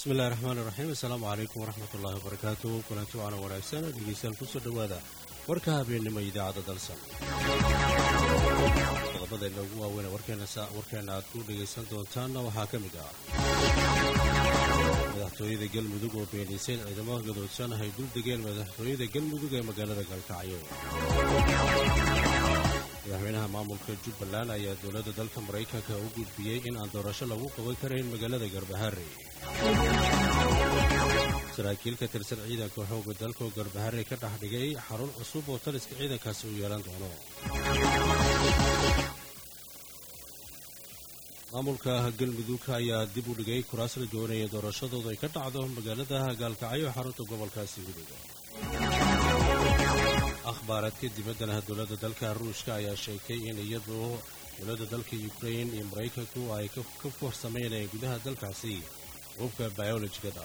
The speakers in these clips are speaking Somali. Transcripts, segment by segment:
bismillahi raxmaani raxiim assalaamu calaykum waraxmat ullaahi wabarakaatu kulanti waana wanaagsan dhegeystayaal kusoo dhowaada warka habeennimo idaacadda dalsan qodobadeenna ugu waaweyne warkeenna aad ku dhegaysan doontaanna waxaa ka mid ah madaxtooyada galmudug oo beenaysay ciidamo gadoodsan ay dul degeen madaxtooyada galmudug ee magaalada galkacyo madaxweynaha maamulka jubbaland ayaa dowladda dalka maraykanka u gudbiyey in aan doorasho lagu qaban karayn magaalada garbaharre saraakiil ka tirsan ciidanka xoogga dalka oo garbaharre ka dhex dhigay xarun cusub oo taliska ciidankaasi uu yeelan doono maamulka galmudug ayaa dib u dhigay kuraas la doonaya doorashadooda ay ka dhacdo magaalada gaalkacyo xarunta gobolkaasi mudug akhbaaraadka dibaddana dowladda dalka ruushka ayaa sheegtay in iyadu dowladda dalka yukrain iyo maraykanku ay ka farsameynayeen gudaha dalkaasi hubka bayolojigada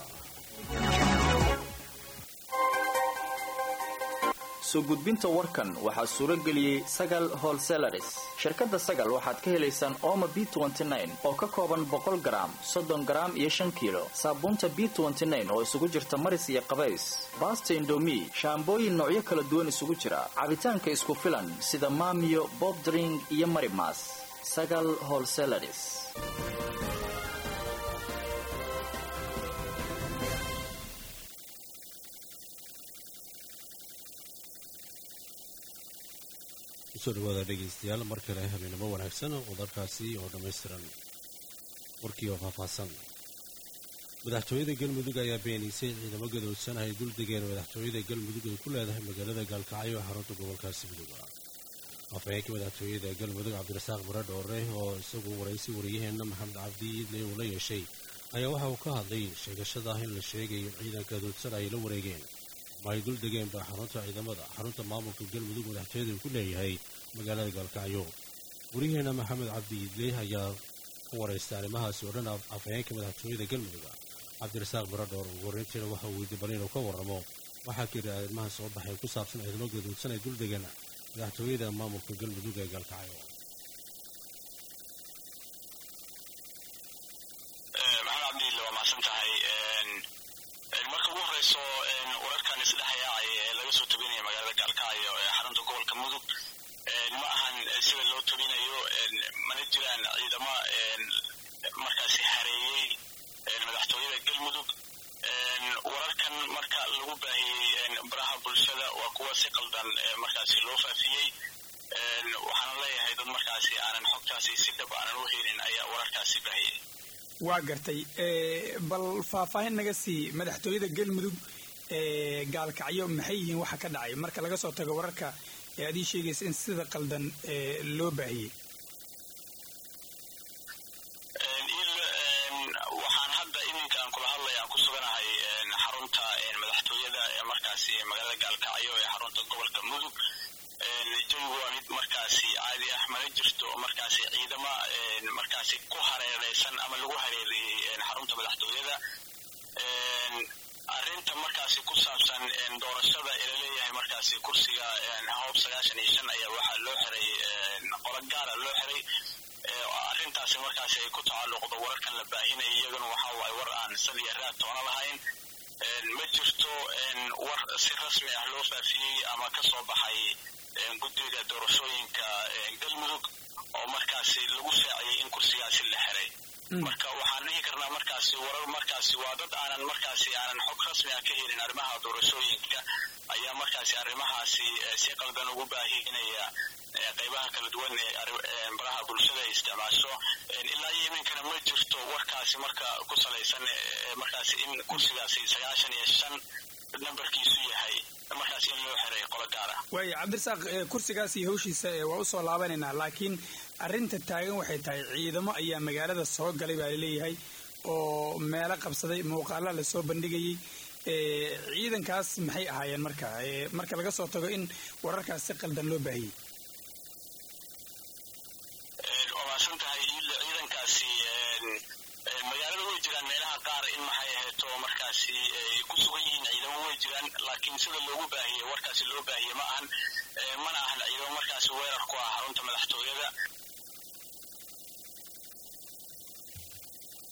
soo gudbinta warkan waxaa suuro geliyey sagal holselaris shirkadda sagal waxaad ka helaysaan ooma b oo ka kooban boqol garaam soddon garaam iyo shan kiilo saabuunta b oo isugu jirta maris iyo qabays baasta indomi shaambooyin noocyo kala duwan isugu jira cabitaanka isku filan sida maamiyo bobdring iyo marimas sagal holselaris kusoo dhawaada dhegaystayaal mar kale habeenimo wanaagsan qodobkaasi oo dhammaystiran warkii oo faahfaahsan madaxtooyada galmudug ayaa beenaysay ciidamo gadoodsan ay dul degeen madaxtooyada galmudug ay ku leedahay magaalada gaalkacyo xarunta gobolkaasi mudug afhayeenka madaxtooyada galmudug cabdirasaaq mare dhoore oo isagu waraysi wariyaheenna maxamed cabdi iidle uu la yeeshay ayaa waxa uu ka hadlay sheegashada in la sheegayo ciidanka gadoodsan ay la wareegeen ama ay dul degeenba xarunta ciidamada xarunta maamulka galmudug madaxtooyada uu ku leeyahay magaalada gaalkacyo wariyaheenna maxamed cabdi iidle ayaa ku waraystay arrimahaasi oo dhan afhayeenka madaxtooyada galmudug cabdirasaaq baradhoor ugu horreyntiina waxa uu weydiiy bal inuu ka warramo waxaa kiri arrimaha soo baxay ku saabsan ciidamo gaduudsan ay dul degeen madaxtooyada maamulka galmudug ee gaalkacyo maxamed cabdiille waa mahadsan tahay marka ugu horreyso wararkan isdhexyaacay ee laga soo tobinaya magaalada gaalkacyo ee xarunta gobolka mudug ma ahan sida loo tobinayo mana jiraan ciidamo markaasi hareeyey madaxtooyada galmudug wararkan marka lagu baahiyey baraha bulshada waa kuwa si qaldan markaasi loo faafiyey waxaana leeyahay dad markaasi aanan xogtaasi si dhab aanan u helin ayaa wararkaasi baahiyey waa gartay bal faahfaahin naga sii madaxtooyada galmudug gaalkacyo maxay yihiin waxa ka dhacay marka laga soo tago wararka ee adii sheegaysa in sida qaldan loo baahiyey waxaan hadda iminka aan kula hadlaya aan ku suganahay xarunta madaxtooyada ee markaasi magaalada gaalkacyo ee xarunta gobolka mudug jawigu waa mid markaasi caadi ah mana jirto markaasi ciidama markaasi ku hareereysan ama lagu hareereeyey xarunta madaxtooyada arrinta markaasi ku saabsan doorashada ee laleeyahay markaasi kursiga hoob sagaashan iyo shan ayaa waxaa loo xiray qolo gaara loo xiray arrintaasi markaasi ay ku tacalluqdo wararkan la baahinaya iyaguna waxa waaye war aan sad iyo raad toona lahayn ma jirto war si rasmi ah loo faafiyey ama ka soo baxay guddiga doorashooyinka galmudug oo markaasi lagu shaaciyey in kursigaasi la xiray marka waxaan dhihi karnaa markaasi warar markaasi waa dad aanan markaasi aanan xog rasmi ah ka helin arrimaha doorashooyinka ayaa markaasi arrimahaasi si qaldan ugu baahinaya qaybaha kala duwan ee baraha bulshada ay isticmaasho ilaa iyo iminkana ma jirto warkaasi marka ku salaysan markaasi in kursigaasi sagaashan iyo shan nambarkiisu yahay markaasi in loo xiray qolo gaar ah waaya cabdirasaaq kursigaas iyo hawshiisa waa usoo laabanaynaa laakiin arrinta taagan waxay tahay ciidamo ayaa magaalada soo galay baa laleeyahay oo meelo qabsaday muuqaala lasoo bandhigayey ciidankaas maxay ahaayeen marka marka laga soo tago in wararkaas si qaldan loo baahiyey waa maasan tahay ciidankaasi magaalada way jiraan meelaha qaar in maxay ahayto markaasi ay ku sugan yihiin ciidamo way jiraan laakiin sida loogu baahiyey warkaasi loo baahiyey ma ahan mana ahan ciidamo markaasi weerar ku ah xarunta madaxtooyada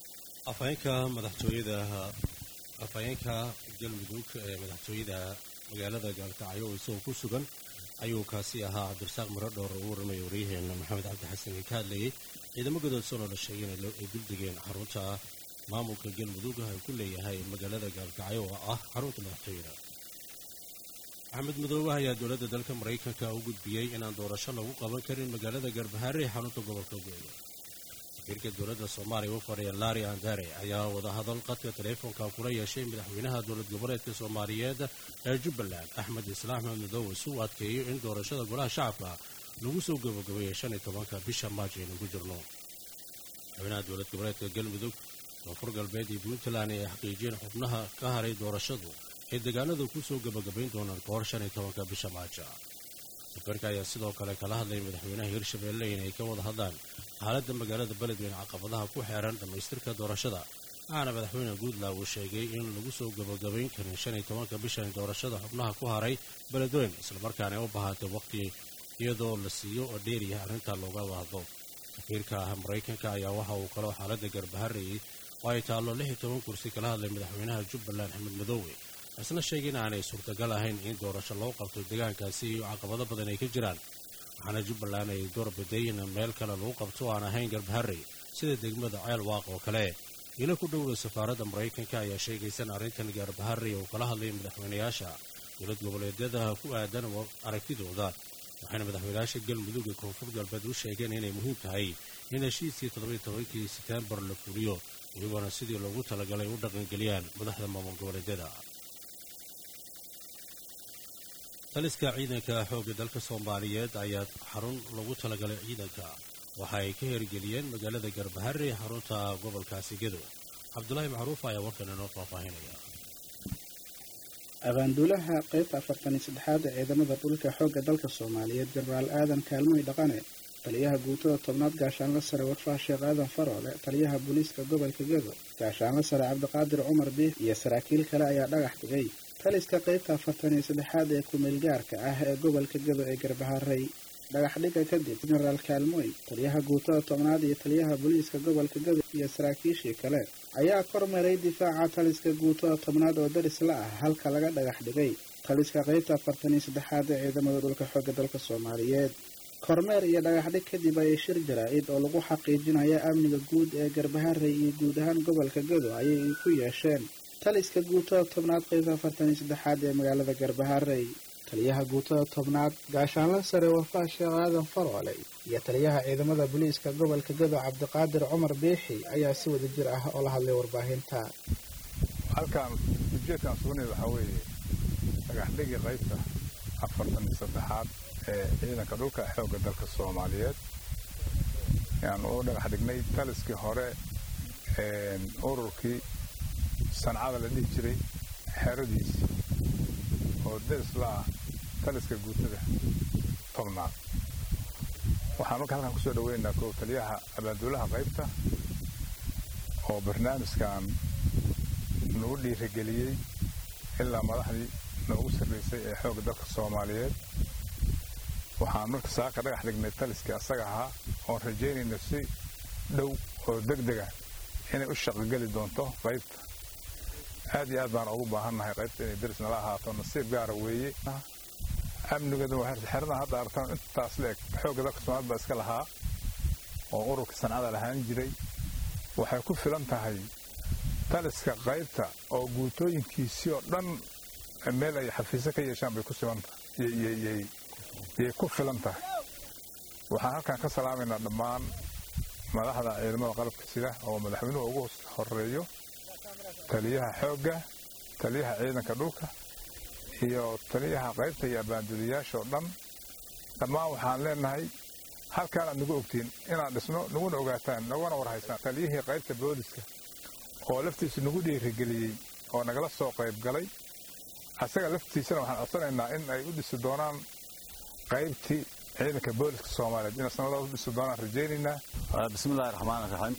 afhayeenka madaxtooyada afhayeenka galmudug ee madaxtooyada magaalada gaalkacyo oo isagoo ku sugan ayuu kaasi ahaa cabdirasaaq miro dhowr ugu warramaya waryaheena maxamed cabdi xasan ee ka hadlayay ciidamo gadoodsan oo la sheegay inay guldegeen xarunta maamulka galmudug ay ku leeyahay magaalada gaalkacyo oo ah xarunta madaxtooyada maxamed madoobe ayaa dowladda dalka maraykanka u gudbiyey inaan doorasho lagu qaban karin magaalada garbahaare ee xarunta gobolka go'yo safiirka dowladda soomaaliya u fadhiya laari andare ayaa wadahadal qadka taleefonka kula yeeshay madaxweynaha dowlad goboleedka soomaaliyeed ee jubbaland axmed islaam axmed madoobe si uu adkeeyo in doorashada golaha shacabka lagu soo gabagabeeyey shan iyo tobanka bisha maaj aynu ku jirno madaxweynaha dowlad goboleedka galmudug koonfur galbeed iyo puntland ay xaqiijiyeen xubnaha ka haray doorashadu ay deegaanadu ku soo gabagabayn doonaan ka hor shan iyo tobanka bisha maaja safiirka ayaa sidoo kale kala hadlaya madaxweynaha hirshabeelle inay ka wada hadlaan xaaladda magaalada beledweyne caqabadaha ku xeeran dhammaystirka doorashada waxaana madaxweyne guntland uu sheegay in lagu soo gabagabayn karin shan iyo tobanka bishan doorashada xubnaha ku haray beledweyne islamarkaana ay u bahaatay waqti iyadoo la siiyo oo dheeriya arrintaa looga wahdo safiirka ah maraykanka ayaa waxa uu kaloo xaaladda garbaharayay oo ay taallo lix iyo toban kursi kala hadlay madaxweynaha jubbaland axmed madoowe isna sheegay in aanay suurtagal ahayn in doorasho loo qabto deegaankaasi iyo caqabado badan ay ka jiraan waxaana jubbaland ay doorbiday in meel kale lagu qabto oo aan ahayn garbaharey sida degmada ceel waaq oo kale ilo ku dhowda safaaradda maraykanka ayaa sheegaysa in arrintan garbaharey uu kala hadlay madaxweynayaasha dowlad goboleedyada ku aadan aragtidooda waxayna madaxweynayaasha galmudug ee koonfur galbeed u sheegeen inay muhiim tahay in heshiiskii toddobiyo tobankii seteembar la fuliyo iyagoona sidii loogu talagalay u dhaqangeliyaan madaxda maamul goboleedyada taliska ciidanka xoogga dalka soomaaliyeed ayaa xarun lagu talagalay ciidanka waxa ay ka hirgeliyeen magaalada garbahare ee xarunta gobolkaasi gedo cabdulaahi macruuf ayaa warkan inoo faahfaahinaya abaanduulaha qaybta afartan iyo saddexaad ee ciidamada dhulka xoogga dalka soomaaliyeed jenaraal aadan kaalmoy dhaqane taliyaha guutada tobnaad gaashaanla sare warfaa sheekh aadan faroole taliyaha booliiska gobolka gedo gaashaanla sare cabdiqaadir cumar biix iyo saraakiil kale ayaa dhagax dhigay taliska qaybta afartan iyo saddexaad ee kumeelgaarka ah ee gobolka gedo ee garbaharey dhagaxdhiga kadib jenaraal kaalmoy taliyaha guutada tobnaad iyo taliyaha booliiska gobolka gedo iyo saraakiishii kale ayaa kormaray difaaca taliska guutada tobnaad oo daris la ah halka laga dhagax dhigay taliska qaybta afartan iyo saddexaad ee ciidamada dhulka xoogga dalka soomaaliyeed kormeer iyo dhagaxdhig kadib ayay shir jaraa-id oo lagu xaqiijinaya amniga guud ee garbaharey iyo guud ahaan gobolka gedo ayay ku yeesheen taliska guutada tobnaad qaybta afartan iyo saddexaad ee magaalada garbaharey taliyaha guutada tobnaad gaashaanla sare wafaa sheekh aadan faroole iyo taliyaha ciidamada booliiska gobolka gedo cabdiqaadir cumar biixi ayaa si wada jir ah oo la hadlay warbaahinta halkan ujeedkan sugnay waxaa weeye dhagaxdhigii qaybta afartan iyo saddexaad ee ciidanka dhulka xoogga dalka soomaaliyeed yaan u dhagax dhignay taliskii hore ururkii sancada la dhihi jiray xeradiisii oo daris la ah taliska guutada tobnaad waxaan marka halkan kusoo dhaweynaynaa kow taliyaha abaanduulaha qaybta oo barnaamijkan nagu dhiirigeliyey ilaa madaxdii noogu sarraysay ee xoogga dalka soomaaliyeed waxaan marka saaka dhagax dhignay taliskii asaga ahaa oon rajaynayna si dhow oo deg dega inay u shaqogeli doonto qaybta aad iyo aad baan ugu baahannahay qaybta inay daris nala ahaato nasiib gaara weeye amnigeedu xeradan hadda aragtaan intaas leeg xoogga dalka soomaalid baa iska lahaa oo ururka sancada lahaan jiray waxay ku filan tahay taliska qaybta oo guutooyinkiisii oo dhan meel ay xafiisyo ka yeeshaan bay ku sibantahay yay ku filan tahay waxaan halkan ka salaamaynaa dhammaan madaxda ciidamada qalabka sida oo madaxweynuhu ugu horeeyo taliyaha xoogga taliyaha ciidanka dhulka iyo taliyaha qaybta iyo abaanduliyaasha oo dhan dhammaan waxaan leenahay halkaanaad nagu ogtiin inaan dhisno naguna ogaataan naguna warhaysaan taliyihii qaybta booliska oo laftiisa nagu dhiirigeliyey oo nagala soo qayb galay asaga laftiisana waxaan codsanaynaa in ay u dhisi doonaan qaybtii ciidanka booliska soomaaliyeed inay sanadaas u dhisi doonaan rajaynaynaa bismillahi raxmaan raxiim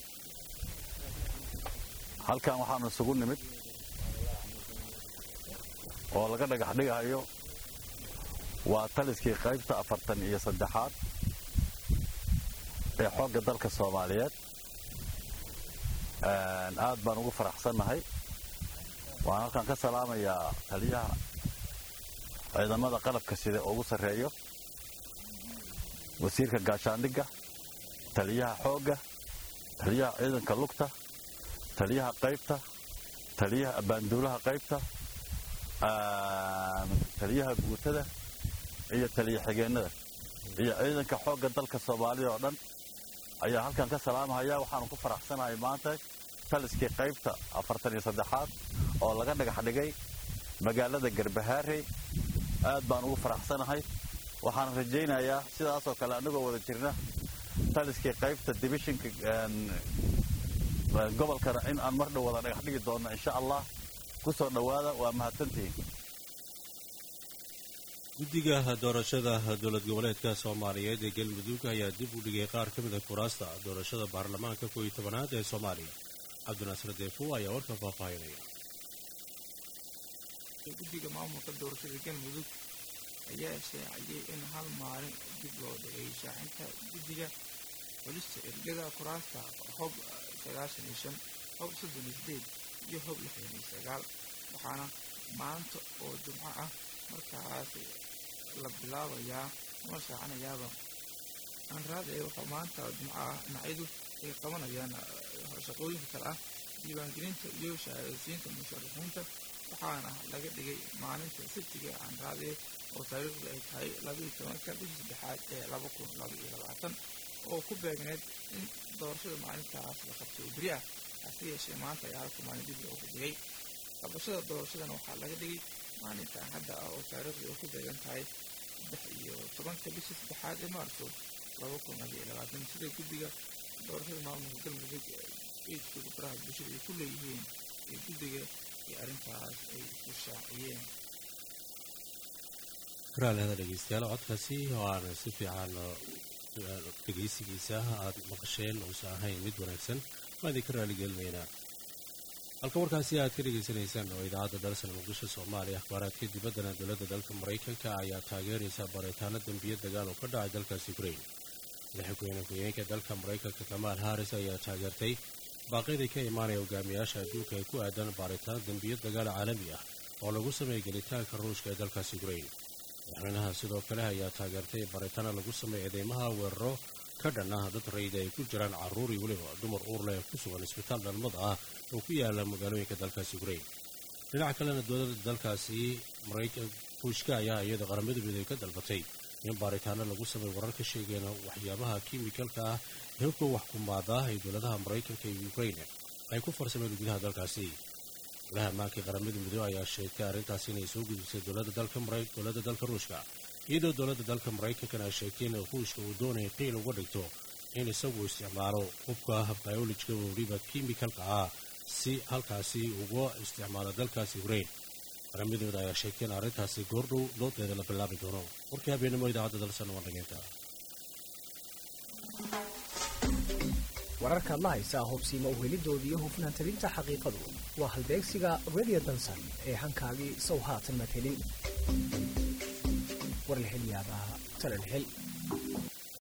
halkan waxaanu isugu nimid oo laga dhagax dhigayo waa taliskii qaybta afartan iyo saddexaad ee xoogga dalka soomaaliyeed aad baan ugu faraxsannahay waxaan halkan ka salaamayaa taliyaha ciidamada qalabka sida ugu sarreeyo wasiirka gaashaandhigga taliyaha xoogga taliyaha ciidanka lugta taliyaha qaybta taliyaha abbaanduulaha qaybta taliyaha guutada iyo taliya xigeennada iyo ciidanka xoogga dalka soomaalida oo dhan ayaa halkan ka salaamahaya waxaanu ku faraxsanahay maanta taliskii qaybta afartan iyo saddexaad oo laga dhagax dhigay magaalada garbahaarey aad baan ugu faraxsanahay waxaan rajaynayaa sidaasoo kale annagoo wada jirna taliskii qaybta dibishinka gobolkana in aan mar dhow wada dhagax dhigi doonno insha allah ku soo dhowaada waa mahadsantihiin guddiga doorashada dowlad goboleedka soomaaliyeed ee galmudug ayaa dib u dhigay qaar ka mida kuraasta doorashada baarlamaanka kooiyo tobanaad ee soomaaliya cabdinaasir deefo ayaa warkan faahfaahinaya guddiga maamulka doorashada galmudug ayaa shaaciyey in hal maalin dib loo dhigay shaacinta guddiga xulista ergada kuraasta hob sagaashan iyo shan hob soddon iyo sideed iyo hob lixdan iyo sagaal waxaana maanta oo jumco ah markaas la bilaabayaa ama shaacinayaaba anraade waxaa maanta jumco ah dhinacyadu ay qabanayaan shaqooyinka kale ah diiwaangelinta iyo shahaadasiinta musharaxiinta waxaana laga dhigay maalinta sabtiga anraade oo taariikhdu ay tahay labaiyo tobanka bishii saddexaad ee laba kun laba iyo labaatan oo ku beegneed in doorashada maalintaas la qabto oo beri ah hase yeeshee maanta ayaa halka maalin dib loogu dhigay qabashada doorashadana waxaa laga dhigay maalinta axadda ah oo taariikhdu ay ku beegan tahay saddex iyo tobanka bishii saddexaad ee maarso laba kun laba iyo labaatan sida guddiga doorashada maamulka galmudug eedkooda baraha bulshada ay ku leeyihiin ee guddiga iyo arrintaas ay ku shaaciyeen raalihada dhegeystayaal codkaasi oo aan si fiican dhegeysigiisa aad maqasheen uusan ahayn mid wanaagsan waa idinka raaligelinaynaa halka warkaasi aad ka dhegaysanaysaan oo idaacadda dalsan muqdisho soomaaliya akhbaaraadka dibaddana dowladda dalka maraykanka ayaa taageeraysa baaritaano dembiyo dagaal oo ka dhacay dalkaas ukrain madaxweyne ku-xigeenka dalka maraykanka kamaal haris ayaa taageertay baaqyadii ka imaanaya hogaamiyaasha adduunka ay ku aadaan baaritaano dembiyo dagaal caalami ah oo lagu sameeyay gelitaanka ruushka ee dalkaas ukrain madaxweynaha sidoo kale ayaa taageertay baaritaano lagu sameeyay eedeymaha weeraro ka dhan ah dad rayida ay ku jiraan carruur iyo weliba dumar uurle ee ku sugan isbitaal dhalmada ah oo ku yaala magaalooyinka dalkaas ukrain dhinaca kalena dowladda dalkaasi ruushka ayaa iyada qaramada midoobey ka dalbatay in baaritaano lagu sameey warar ka sheegeen waxyaabaha kiimikalka ah ee hubka wax kumaada ay dowladaha maraykanka iyo ukrain ay ku farsameen gudaha dalkaasi golaha ammaanka qaramada midoobey ayaa sheegtay arrintaasi inay soo gudubsay dowladda dalka ruushka iyadoo dowladda dalka maraykankana ay sheegtay in ruushka uu doonaya qiil uga dhigto in isagu isticmaalo hubka biolojka weliba kiimikalka ah si halkaasi uga isticmaalo dalkaasi ukrain qaramadooda ayaa sheegtay in arrintaasi goordhow doodeeda la bilaabi doono warkii habeenimo idaacadda dalsan waa dhageynta wararkaad la haysaa hubsiima uhelidooda iyo hufnaan tabinta xaqiiqadu waa halbeegsiga radio dansan ee hankaagii sow haatan madhelin war la hel yaabaa talal hel